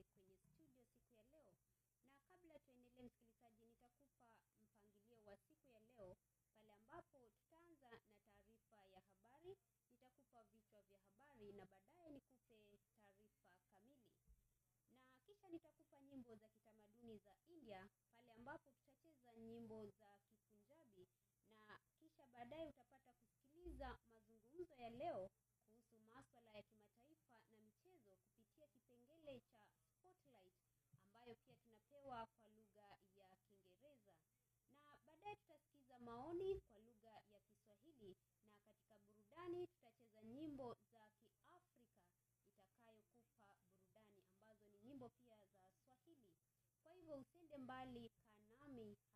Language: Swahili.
kwenye studio siku ya leo, na kabla tuendelee, msikilizaji, nitakupa mpangilio wa siku ya leo pale ambapo tutaanza na taarifa ya habari, nitakupa vichwa vya habari na baadaye nikupe taarifa kamili, na kisha nitakupa nyimbo za kitamaduni za India pale ambapo tutacheza nyimbo za Kipunjabi na kisha baadaye utapata kusikiliza mazungumzo ya leo kuhusu maswala ya kimataifa na michezo kupitia kipengele cha Spotlight ambayo pia tunapewa kwa lugha ya Kiingereza, na baadaye tutasikiza maoni kwa lugha ya Kiswahili, na katika burudani tutacheza nyimbo za Kiafrika itakayokupa burudani ambazo ni nyimbo pia za Swahili. Kwa hivyo usiende mbali, kaa nami